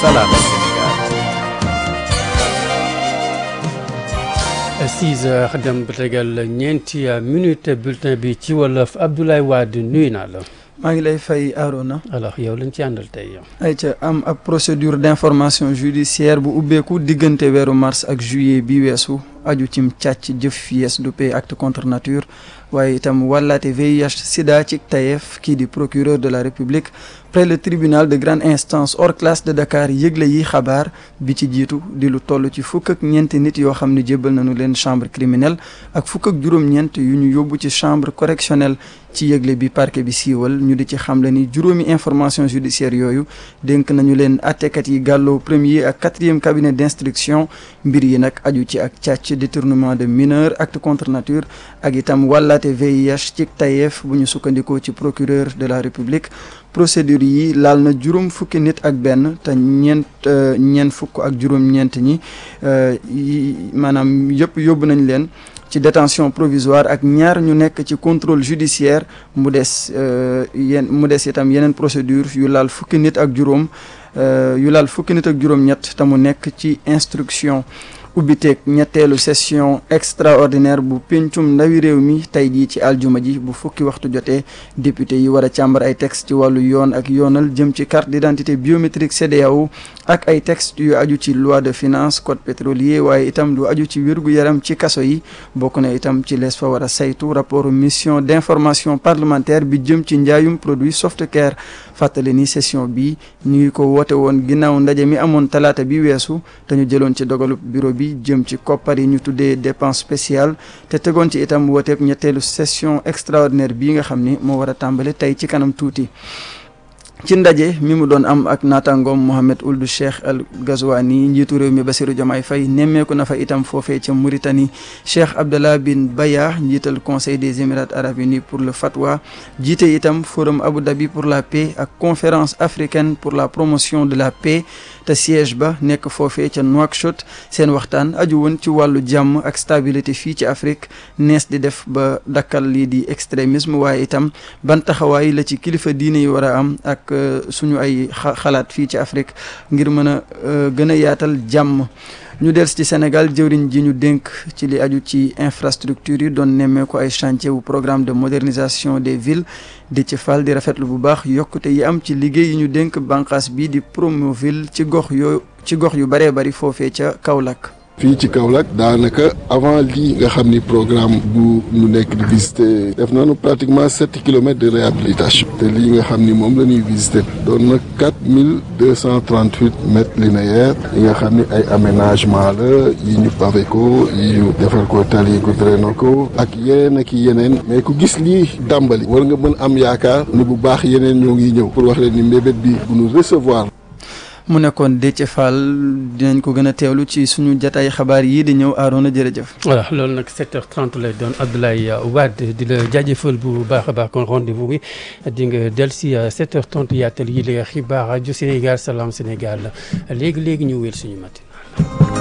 Salam Sénégal. 6 heures dem ba tegal ñeenti minute bulletin bi ci wolof Abdoulaye Wade nuyu naa la. maa ngi lay fay Arona. alors yow lañ ci àndal tey yow. ay ca am ab procédure d'information judiciaire bu ubbeeku diggante weeru mars ak juillet bi weesu aju cim càcc jëf yees du pay acte contre nature waaye itam wàllaate VIH sida ci tayef kii di procureur de la république près le tribunal de grande instance hors classe de Dakar yëgle yi xabaar bi ci jiitu di lu toll ci fukk ak ñeenti nit yoo xam ne jébbal nañu leen chambre criminelle ak fukk ak juróom-ñeent yu ñu yóbbu ci chambre correctionnelle ci yëgle bi parquet bi siiwal ñu di ci xamle ni juróomi information judiciaire yooyu dénk nañu leen attekat yi gàlloo premier ak quatrième cabinet d'instruction mbir yi nag aju ci ak càcc détournement de mineur acte contre nature ak itam wàllaate VIH ci tayeef bu ñu sukkandikoo ci procureur de la république procédure yi laal na juróom fukki nit ak benn te ñeent ñeent fukk ak juróom-ñeent ñi maanaam yëpp yóbbu nañ leen ci détention provisoire ak ñaar ñu nekk ci contrôle judiciaire mu des yéen mu des itam yeneen procédure yu laal fukki nit ak juróom yu laal fukki nit ak juróom-ñett te mu nekk ci instruction ubbiteeg ñetteelu session extraordinaire bu pencum ndawi réew mi tey jii ci aljuma ji bu fukki waxtu jotee député yi war a càmbar ay texte ci wàllu yoon ak yoonal jëm ci carte d'identité biométrique CEDEAO ak ay texte yu aju ci loi de finance code pétrolier waaye itam lu aju ci wér-gu-yaram ci kaso yi bokk na itam ci lees fa war a saytu rapport mission d'information parlementaire bi jëm ci njaayum produit softcare fàttali ni session bi ñu ngi ko woote woon ginnaaw ndaje mi amoon talaata bi weesu te ñu jëloon ci dogalu bureau bi jëm ci koppar yi ñu tuddee dépense spéciale te tegoon ci itam wooteeb ñetteelu session extraordinaire bii nga xam ni moo war a tàmbale tey ci kanam tuuti ci ndaje mi mu doon am ak naataangoom Mohamed Ould Cheikh Al Ghazouani njiitu réew mi Bassirou Diomaye Faye nemmeeku na fa itam foofee ca Mauritanie Cheikh Abdallah bin Bayah njiital conseil des émirats arabes unis pour le fatwa jiite itam forum Abu Dhabi pour la paix ak conférence africaine pour la promotion de la paix te siège ba nekk foofee ca Nouakchott seen waxtaan aju woon ci wàllu jàmm ak stabilité fii ci Afrique nees di def ba dakkal lii di extrémisme waaye itam ban taxawaay la ci kilifa diine yi war a am ak suñu ay xalaat fii ci Afrique ngir mën a gën a yaatal jàmm ñu dels ci Sénégal jëwriñ ji ñu dénk ci li aju ci infrastructure yi doon nemmee ko ay chantier wu programme de modernisation des villes di ci fal di rafetlu bu baax yokkute yi am ci liggéey yi ñu dénk bànqaas bi di Promoville ci gox yoo ci gox yu baree bari foofee ca Kaolack fii ci Kaolack daanaka avant lii nga xam ni programme bu ñu nekk di visiter def nañu pratiquement sept kilomètres de réhabilitation te lii nga xam ni moom la ñuy visiter doon na quatre mille deux cent trente huit mètres linéaires yi nga xam ni ay aménagement la yi ñu pavé ko yi ñu defar ko tali ko drainer ko ak yeneen ak yeneen mais ku gis lii dàmbali war nga mën am yaakaar ni bu baax yeneen ñoo ngi ñëw pour wax leen ni mbébét bi bu ñu recevoir. mu nekkoon Déthié Fall dinañ ko gën a teewlu ci suñu jataay xabaar yii di ñëw Arona jërëjëf. voilà loolu nag 7h30 lay doon Abdoulaye Wade di la jaajëfal bu baax a baax kon rendez-vous bi di nga del si 7h30 yaatal yi la xibaar rajo Sénégal Salam Sénégal léegi léegi ñu wéel suñu matin.